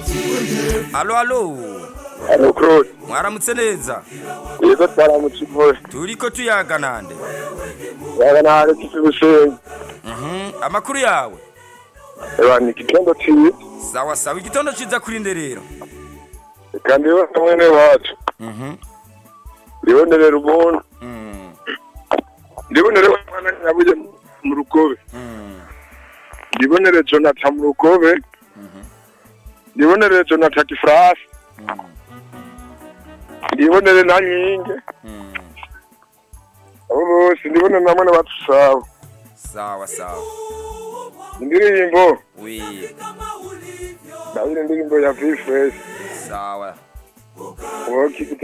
alo alo Alo Claude, mwaramutse neza yego twaramutse ivure. turiko tuyaga nande Yaga nahari kifi gusenga. Mhm, amakuru yawe Eba ni kitondo ciwe. sawa sawa igitondo ciza kuri nde rero Kandi yo mwene wacu. Mhm, Ribonere ubuntu. mm, Ribonere mwana nyabuye mu rugobe. mm, Ribonere Jonathan mu rugobe. Ribonere Jonathan Kifrasi. mm, Ribonere na nyinge. mm. Abo bose ndibona namwe n'abatusaba. sawa sawa Indirimbo. wi Ndabira indirimbo ya V-Fresh. sawa Woki